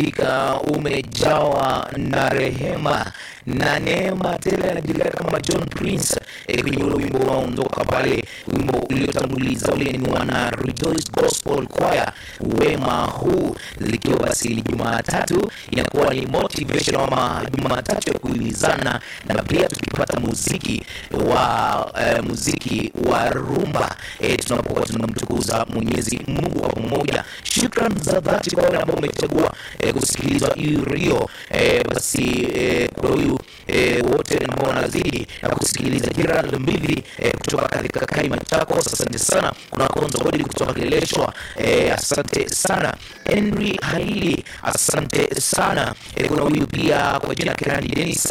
hakika umejawa na rehema na neema tele. Anajulikana kama John Prince eh, kwenye ule wimbo unaondoka pale, wimbo uliotanguliza ule ni wana Rejoice Gospel Choir, wema huu, likiwa basi ni Jumatatu inakuwa ni motivation ama Jumatatu ya kuhimizana, na pia tukipata muziki wa eh, muziki wa rumba eh, tunapokuwa tunamtukuza Mwenyezi Mungu kwa pamoja. Shukran za dhati kwa wale ambao umechagua eh, kusikiliza hii redio eh, basi eh, kwa huyu eh, wote ambao wanazidi na kusikiliza Gerald Mbidhi eh, kutoka katika Kaima Machakos, asante sana. Kuna Konzo Godi kutoka Kileleshwa eh, asante sana. Henry Haili, asante sana eh, kuna huyu pia kwa jina Kirani Dennis